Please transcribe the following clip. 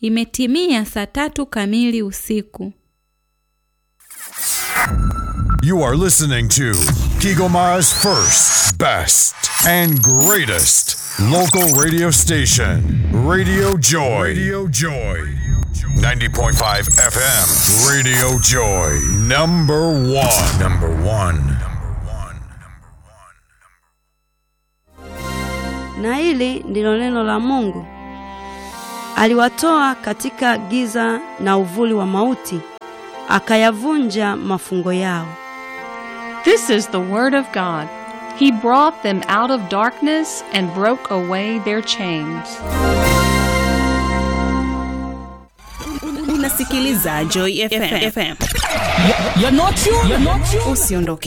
Imetimia saa tatu kamili usiku. You are listening to Kigoma's first, best, and greatest local radio station, Radio Joy. Radio Joy. 90.5 FM, Radio Joy. Number one. Number one. Na hili ndilo neno la Mungu. Aliwatoa katika giza na uvuli wa mauti, akayavunja mafungo yao. This is the Word of God. He brought them out of darkness and broke away their chains. Unasikiliza Joy FM. You're not you. You're not you. Usiondoke.